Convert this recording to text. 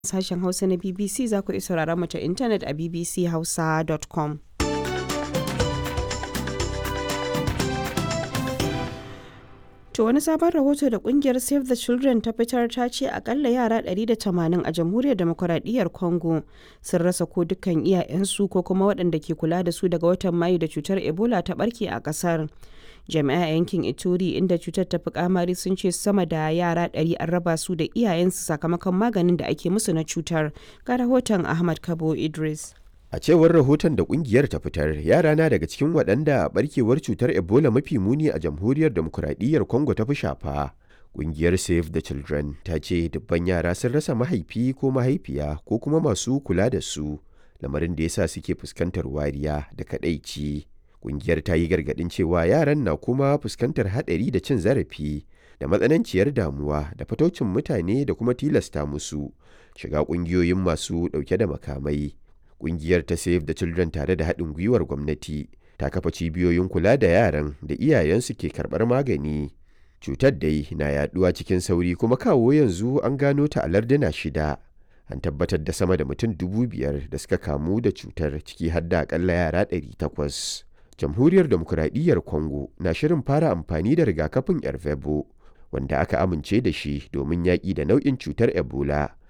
sashen Hausa na BBC za ku iya sauraron mu ta intanet a bbchausa.com. To wani sabon rahoto da kungiyar Save the Children ta fitar ta ce akalla yara 180 a jamhuriyar demokuraɗiyyar Congo sun rasa ko dukkan iyayensu ko kuma waɗanda ke kula da su daga watan Mayu da cutar Ebola ta barke a ƙasar. Jami'a yankin Ituri inda cutar ta fi kamari sun ce sama da yara 100 an raba su da iyayensu sakamakon maganin da ake musu na cutar. Ga rahoton Ahmad Kabo Idris. A cewar rahoton da kungiyar ta fitar, yara na daga cikin waɗanda barkewar cutar Ebola mafi muni a jamhuriyar demokuraɗiyyar Congo ta fi shafa. Kungiyar Save the Children ta ce dubban yara sun rasa mahaifi ko mahaifiya ko kuma masu kula da su, lamarin da yasa suke fuskantar wariya da kaɗaici. Kungiyar ta yi gargaɗin cewa yaran na kuma fuskantar haɗari da cin zarafi da matsananciyar damuwa da fataucin mutane da kuma tilasta musu shiga ƙungiyoyin masu ɗauke da makamai. Ƙungiyar ta Save the Children tare da haɗin gwiwar gwamnati ta kafa cibiyoyin kula da yaran da iyayensu ke karɓar magani. Cutar dai na yaɗuwa cikin sauri kuma kawo yanzu an gano ta a larduna shida. An tabbatar da sama da mutum dubu biyar da suka kamu da cutar ciki har da akalla yara ɗari takwas. Jamhuriyar Demokuraɗiyyar Congo na shirin fara amfani da rigakafin Ervebo wanda aka amince da shi domin yaƙi da nau'in cutar Ebola.